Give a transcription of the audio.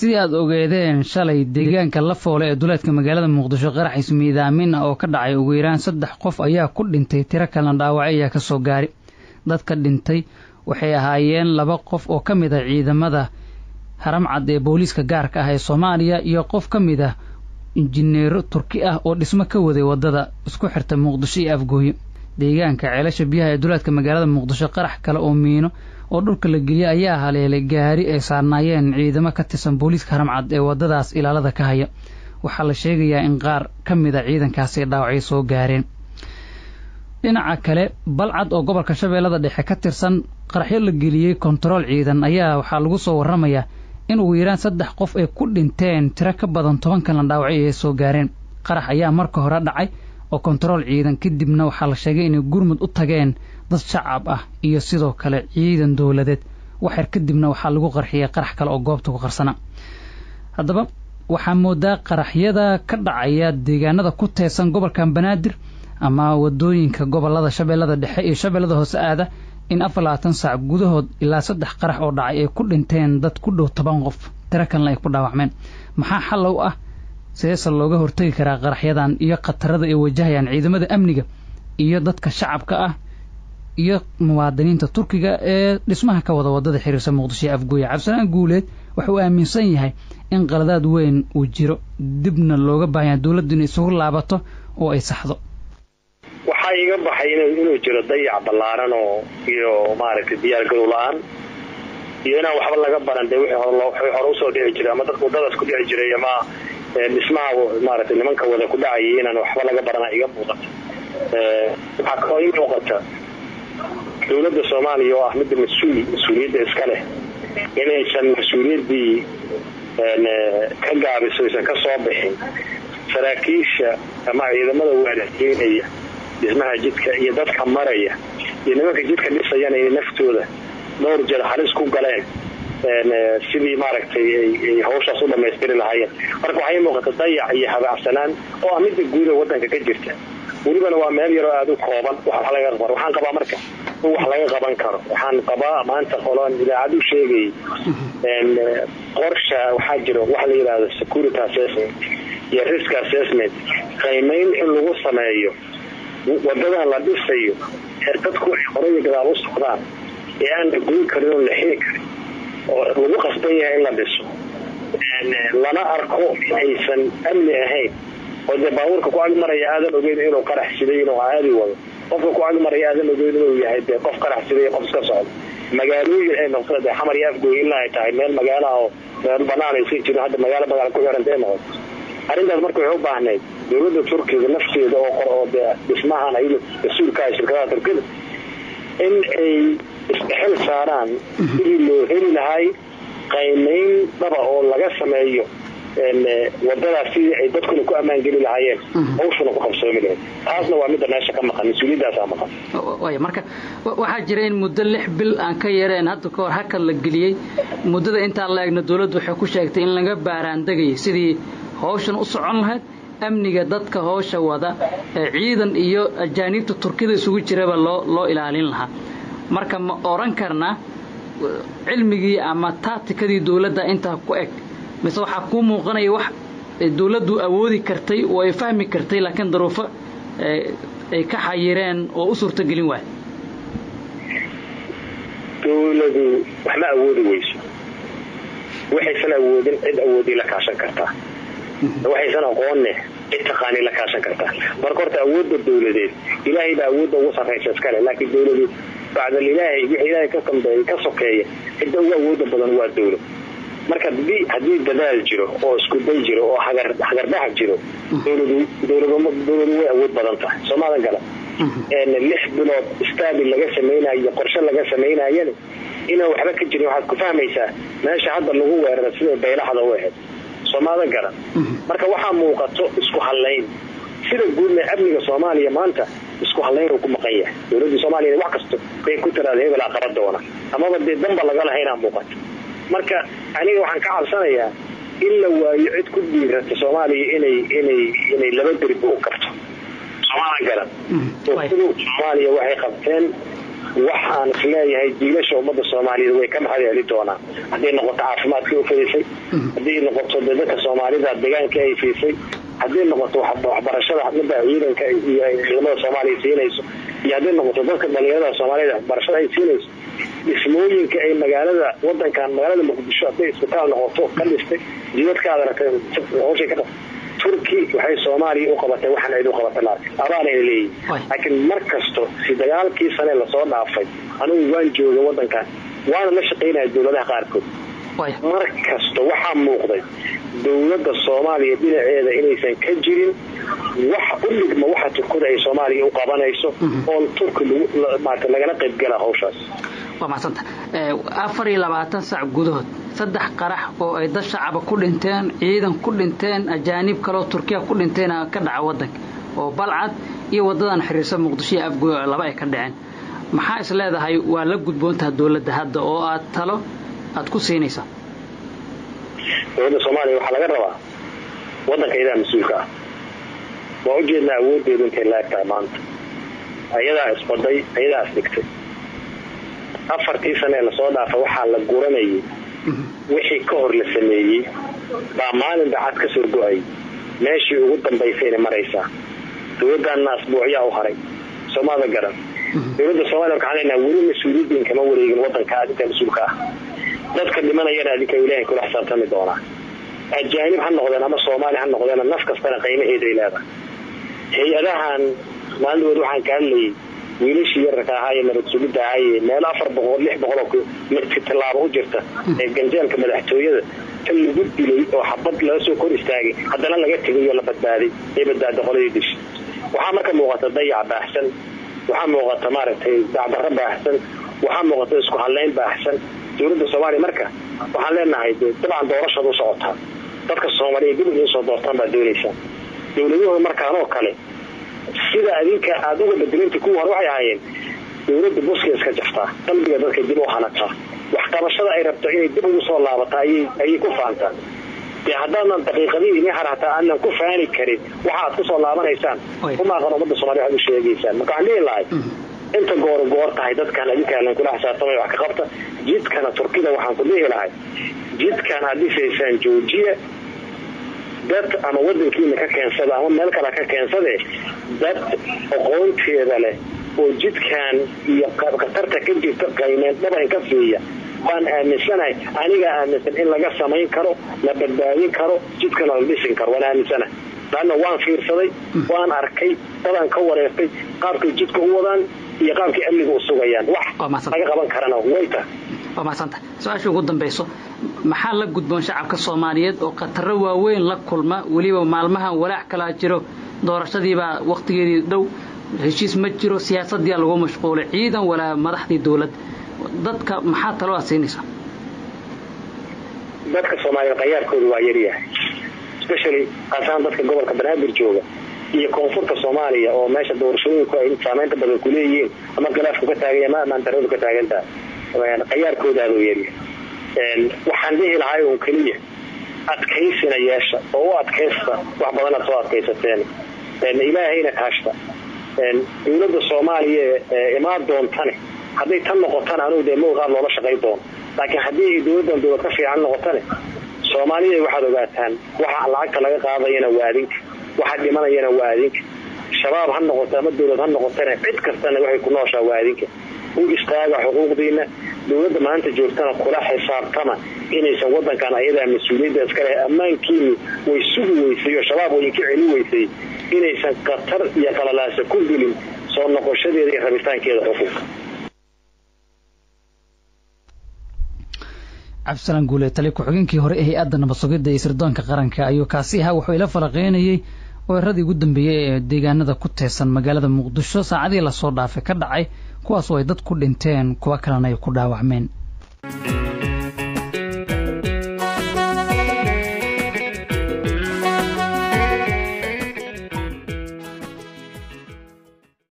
sidii aad ogeedeen shalay deegaanka la foole ee duleedka magaalada muqdisho qarax miidaamin ah oo ka dhacay ugu yaraan saddex qof ayaa ku dhintay tiro kalena dhaawacay ayaa ka soo gaari dadka dhintay waxay ahaayeen laba qof oo ka mid ah ciidamada haramcad ee booliiska gaarka ah ee soomaaliya iyo qof ka mid ah injineero turki ah oo dhismo ka waday waddada isku xirta muqdisho iyo afgooye deegaanka ceelasha biyaha ee duleedka magaalada muqdisho qarax kale oo miino oo dhulka la geliyey ayaa haleelay gaari ay saarnaayeen ciidamo ka tirsan booliiska haramcad ee waddadaas ilaalada ka haya waxaa la sheegayaa in qaar ka mid a ciidankaasi dhaawacyo soo gaareen dhinaca kale balcad oo gobolka shabeellada dhexe ka tirsan qaraxyo la geliyey kontarool ciidan ayaa waxaa lagu soo warramayaa in ugu yaraan saddex qof ay ku dhinteen tiro ka badan toban kalena dhaawacyo ay soo gaareen qarax ayaa marka hore dhacay oo kontarool ciidan kadibna waxaa la sheegay inay gurmud u tageen dad shacab ah iyo sidoo kale ciidan dowladeed waxyar kadibna waxaa lagu qarxiyey qarax kale oo goobta ku qarsana haddaba waxaa moodaa qaraxyada ka dhacaya deegaanada ku teesan gobolkan banaadir ama wadooyinka gobolada shabeellada dhexe iyo shabeellada hoose aada in afar labaatan saac gudahood ilaa saddex qarax oo dhacay ay ku dhinteen dad ku dhow toban qof tiro kalena ay ku dhaawacmeen maxaa xal u ah sideese looga hortegi karaa qaraxyadan iyo khatarada ay wajahayaan ciidamada amniga iyo dadka shacabka ah iyo muwaadiniinta turkiga ee dhismaha ka wada wadada xiriirsa muqdisho ee afgooye cabdisalaan guuleed wuxuu aaminsan yahay in qaladaad weyn uu jiro dibna looga baahanya dowladdu inay isugu laabato oo ay saxdo waxaa iga baxay inuu jiro dayac ballaaran oo iyo maaragtay diyaargarow la-aan iyo inaan waxba laga baran dee wixii hore usoo dhici jiray ama dadka wadadaas ku dhici jiray ama dhismaha maaragtay nimanka wada ku dhacayay inaan waxba laga barana iga muuqata waxaa kaloo ii muuqata dowladda soomaaliya oo ah midda mas-uul mas-uuliyadda iska leh inaysan mas-uuliyaddii ka gaabiso aysan ka soo bixin saraakiisha ama ciidamada waadaxyeynaya dhismaha jidka iyo dadka maraya iyo nimanka jidka dhisayana inay naftooda dhowr jeer halis ku galeen sidii maaragtay ay hawshaas u dhamaystiri lahaayeen marka waxaa ii muuqata dayac iyo habaacsanaan oo ah midda guuda wadanka ka jirta welibana waa meel yaroo aada u kooban wax laga qaban waxaan qabaa marka in wax laga qaban karo waxaan qabaa maanta qoloan idaacad u sheegayay qorsha waxaa jiro waxa la yidhahdo security assessment iyo risk assessment qiimayn in lagu sameeyo wadadan la dhisayo ee dadku ay horaya gadaal u socdaan ee aan la goyn karin oo la xiri karin oo lagu qasban yahay in la dhiso lana arko aysan amni ahayn oo dee baabuurka ku agmaraya aadan ogeyn inuu qarax siday inuu aadi wado qofka ku agmaraya aadan ogeyn inuu yahay dee qof qarax siday qof iska socdo magaalooyin ay noqdo dee xamar iyo afgooy ilaa ay tahay meel magaalaha oo meel banaan aysan jirin hadda magaalo magaala ku xiranta ay noqoto arrintaas marka waxay u baahnayd dowladda turkiga nafteeda oo qor oo dee dhismahan ay mas-uulka ah shirkadaha turkida in ay isdhexel saaraan sidii loo heli lahay qaymayn dhaba oo laga sameeyo wadadaas sidii ay dadkuna ku ammaan geli lahaayeen hawshuna ku qabsoomi lahayd taasna waa midda meesha ka maqan mas-uuliyadaasaa maqan way marka waxaa jira in muddo lix bil aan ka yareen hadda ka hor hakad la geliyey muddada intaa la egna dowladdu waxay ku sheegtay in laga baaraandegayay sidii hawshan u socon lahayd amniga dadka howsha wada ee ciidan iyo ajaaniibta turkida isugu jiraba loo loo ilaalin lahaa marka ma oran karnaa cilmigii ama taatikadii dowladda intaa ku eg mise waxaa kuu muuqanaya wax dowladdu awoodi kartay oo ay fahmi kartay laakiin daruufo ay ka xayireen oo u suurtogelin waay dowladu wax ma awoodi weyso waxaysan awoodin cid awoodii la kaashan kartaa waxaysan aqoonne cid taqaanii la kaashan kartaa marka horta awoodda dowladeed ilaahay baa awoodda ugu sarraysa iskale laakiin dowladu bacdal ilaahay wixii ilaahay ka dambeeya ka sokeeya cidda ugu awoodda badan waa dowlad marka haddii dadaal jiro oo iskuday jiro oo hagardax jiro dowladu way awood badan tahay soomaadan gala lix bilood staabil laga samaynayo qorshe laga samaynayana inaan waxba ka jirin waxaad ku fahmaysaa meesha hadda lagu weerara siday baylaxda u ahayd soomaadan galan marka waxaa muuqato isku hallayn sida guudna amniga soomaaliya maanta isku hallayn uu ku maqan yahay dowladii soomaaliya wax kasto bay ku tiraada hebel aqaba doona amaba dee danba laga lahaynaa muuqato marka aniga waxaan ka cabsanayaa in la waayo cid ku dhiirata soomaaliya inay inay inay laba derbi u kabto soomaalan galan dowladu soomaaliya waxay qabteen waxaan isleeyahay jiilasha ummadda soomaaliyeed way ka maxad heli doonaan hadday noqoto caafimaadkii u fadisay hadday noqoto dadka soomaalida deegaanka ay siisay hadday noqoto waxbarashada midda ciidanka iyo ciidamada soomaaliya siinayso iyo hadday noqoto dadka dhalinyarada soomaaliyed waxbarashada ay siinayso dhismooyinka ay magaalada wadankan magaalada muqdisho hadday isbitaal noqoto ka dhistay jidadka aad aragtay hawshay ka turki waxay soomaaliya u qabatay waxaan cid u qabata la abaanayna leeyihin laakiin mar kasto si dagaalkii sane lasoo dhaafay anugu waan jooga wadankan waana la shaqaynaya dowladaha qaarkood mar kasto waxaa muuqday dowladda soomaaliya dhinaceeda inaysan ka jirin wax u dhigma waxa turkada ay soomaaliya u qabanayso oon turki lagala qaybgala hawshaas waa mahadsanta afar iyo labaatan sac gudahood saddex qarax oo ay dad shacaba ku dhinteen ciidan ku dhinteen ajaanib kaleoo turkiya ku dhinteen ka dhaca wadanka oo balcad iyo wadadan xiriirsa muqdisho iyo afgo laba ay ka dhaceen maxaa is leedahay waa la gudboontaha dowladda hadda oo aad talo aad ku siinaysaa dowladda soomaaliya waxaa laga rabaa wadanka iyadaa mas-uulka ah waa ujeednaa awoodeedu intay laagtahay maanta ayadaa isbaday ayadaa isdhigtay afartii sane ee lasoo dhaafa waxaa la guranayay wixii ka hor la sameeyey baa maalin bacad ka soo go-ay meeshii ugu dambaysayna maraysaa dowladdaanna asbuucyaa u haray soomaada garan dowladda soomaliya waxaan leenaha weli mas-uuliyiin kama wareegin wadanka adinka mas-uulka ah dadka dhimanayana adinka ilaahay kula xisaabtami doonaa ajaanib ha noqdeen ama soomaali ha noqdeen naf kastana qiimaheeda ay leedahay hay-adahan maalin waxaan ka hadlayay wiilashii yararka ahaa ee nabad sugidda ahaaye meelo afar boqol lix boqoloo tilaabo u jirta ee ganjeelka madaxtooyada ta lagu dilay oo xabad laga soo kor istaagay haddana laga tegay oo la badbaaday ee badbaada qoladii dishay waxaa marka muuqata dayac baaxsan waxaa muuqata maaragtay dacdarro baaxsan waxaa muuqata isku hadlayn baaxsan dowladda soomaaliya marka waxaan leenahay dabcan doorashaad u socotaa dadka soomaaliya dib in soo doortaan baad doonaysaa dowladuhu markaanoo kale sida adinka aada uga bedelanta kuwii hore waxay ahaayeen dowladda buska iska jaftaa qalbiga dadka dib u hanataa waxqabashada ay rabto inay dib ugu soo laabata ayay ku faantaa dee haddaadan daqiiqadii ini har hataa aanan ku faani karin waxa aad kusoo laabanaysaan umaaqan ummadda somalia waxaad u sheegaysaan marka waxaan dhihi lahay inta goor goor tahay dadkan adinkaan kula xisaabtamay wax ka qabta jidkana turkida waxaan ku dhihi lahay jidkan aad dhisaysaan joojiya dad ama wadankiina ka keensada ama meel kale ka keensade dad aqoonteeda leh oo jidkan iyo khatarta ka jirta qaymeen dhaban ka siiya waan aaminsanahay anigaa aaminsan in laga samayn karo la badbaadin karo jidkana la dhisin karo waan aaminsanahay laanna waan fiirsaday waan arkay dadaan ka wareertay qaabkay jidka u wadaan iyo qaabkay amniga u sugayaan wax laga qaban karana wayta waa mahadsanta su-aasha ugu dambayso maxaa la gudboon shacabka soomaaliyeed oo khataro waaweyn la kulma weliba maalmahan walaac kalaa jiro doorashadiibaa wakhtigeedii dhow heshiis ma jiro siyaasaddiia lagu mashquulay ciidan walaa madaxdii dowlad dadka maxaa talo aad siinaysaa dadka soomaaliyeed qayaarkooda waa yaryahay especially aasaan dadka gobolka banaadir jooga iyo koonfurta soomaaliya oo meesha doorashooyinku ay saameynta badan ku leeyihiin ama khilaafku ka taaganya ama amaandaradu ka taagantaha qayaarkoodaada yaryahay waxaan dhihi lahay un keliya adkaysina yeesha oo u adkaysta wax badanaad soo adkaysateen ilaahayna kaashta dowladda soomaaliya imaan doontane hadday tan noqotana anugu dee mawqaad loola shaqay doono laakiin haddii ay dowladdan dowlad ka fiican noqotane soomaaliya waxaad ogaataan waxa lacagta laga qaadayana waa adinka waxa dhimanayana waa adinka shabaab ha noqoto ama dowlad ha noqotane cid kastana waxay ku nooshaa waa adinka u istaaga xuquuqdiina dowladda maanta joogtana kula xisaabtama inaysan wadankan ayadaa mas-uuliyadda iska leh ammaankiini way sugi weysay oo shabaab way inka celi weysay inaysan khatar iyo qalalaasa ku gelin soo noqoshadeeda iyo rabitaankeeda xuquuqa cabdisalaan guule tali ku-xigeenkii hore ee hay-adda nabad sugidda iyo sirdoonka qaranka ayuu kaasi ahaa wuxuu ila falaqeynayey weeraradii ugu dambeeyey ee deegaanada ku teesan magaalada muqdisho saacadihii lasoo dhaafay ka dhacay kuwaasoo ay dad ku dhinteen kuwo kalena ay ku dhaawacmeen